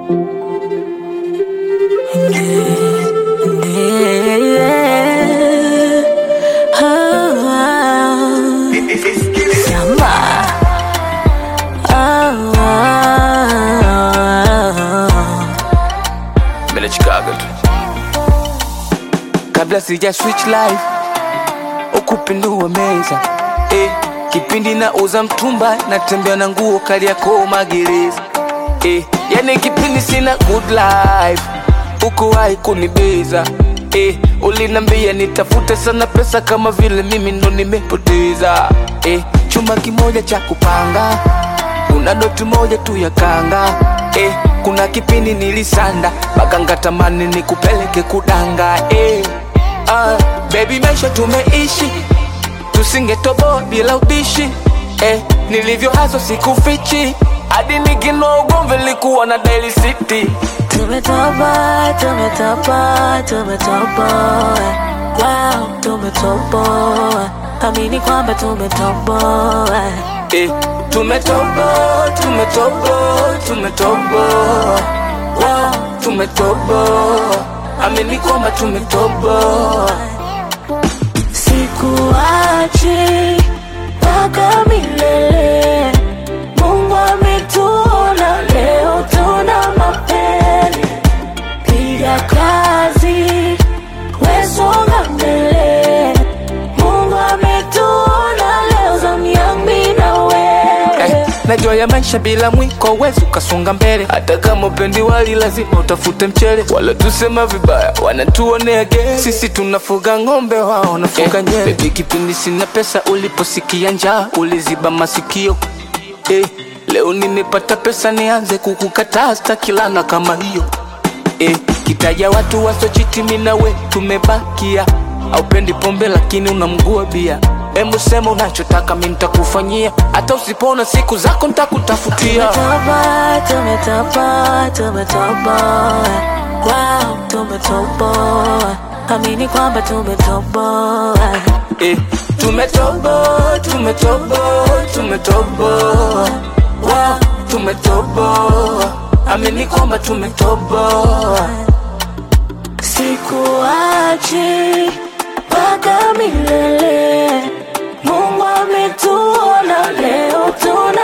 Mimi Chicago tu. Kabla sija switch life ukupindua meza eh, kipindi na uza mtumba natembea na nguo kali yako magereza eh, yani kipindi sina good life ukuwahi kunibeza eh, ulinambia nitafute sana pesa kama vile mimi ndo nimepoteza eh, chuma kimoja cha kupanga kuna doti moja tu ya kanga eh, kuna kipindi nilisanda mpaka ngatamani nikupeleke kudanga eh, ah, baby maisha tumeishi tusingetoboa bila ubishi eh, nilivyo haso sikufichi hadi nikinoa ugomvi likuwa na Daily City Tumetoboa, tumetoboa, tumetoboa. Wow, tumetoboa. Amini kwamba tumetoboa. eh, tumetoboa tumetoboa tumetoboa wow, tumetoboa amini kwamba tumetoboa Sikuachi mpaka milele. Mungu ametuona leo, tuna mapele. Piga kazi, we songa mbele. Mungu ametuona leo, zamu yangu mimi na wewe. eh, najua ya maisha bila mwiko wezi ukasonga mbele hata kama upendi wali lazima utafute mchele wala tusema vibaya wanatuonea ge sisi tunafuga ng'ombe wao wanafuga eh, nyele bebi kipindi sina pesa uliposikia njaa uliziba masikio eh, leo nimepata pesa nianze kukukataa stakilana kama hiyo eh, kitaja watu wasochiti mimi na we tumebakia aupendi pombe lakini unamgua bia Hebu sema unachotaka mimi nitakufanyia hata usipona siku zako nitakutafutia Tumetoboa, tumetoboa, tumetoboa. Wow, tumetoboa. Amini kwamba tumetoboa. eh, tumetoboa tumetoboa tumetoboa wow, tumetoboa amini kwamba tumetoboa Sikuachi mpaka milele. Mungu ametuona leo, tuna